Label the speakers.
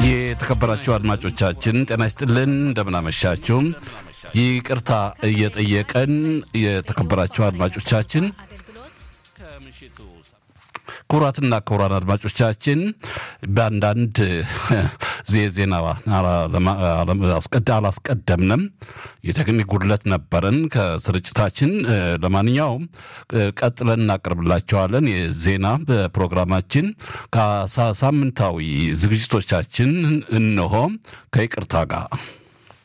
Speaker 1: የተከበራችሁ አድማጮቻችን ጤና ይስጥልን፣ እንደምናመሻችሁ። ይቅርታ እየጠየቀን የተከበራችሁ አድማጮቻችን ክቡራትና ክቡራን አድማጮቻችን በአንዳንድ ዜና አላስቀደምንም። የቴክኒክ ጉድለት ነበረን ከስርጭታችን። ለማንኛውም ቀጥለን እናቀርብላቸዋለን። የዜና በፕሮግራማችን ከሳምንታዊ ዝግጅቶቻችን እንሆ ከይቅርታ ጋር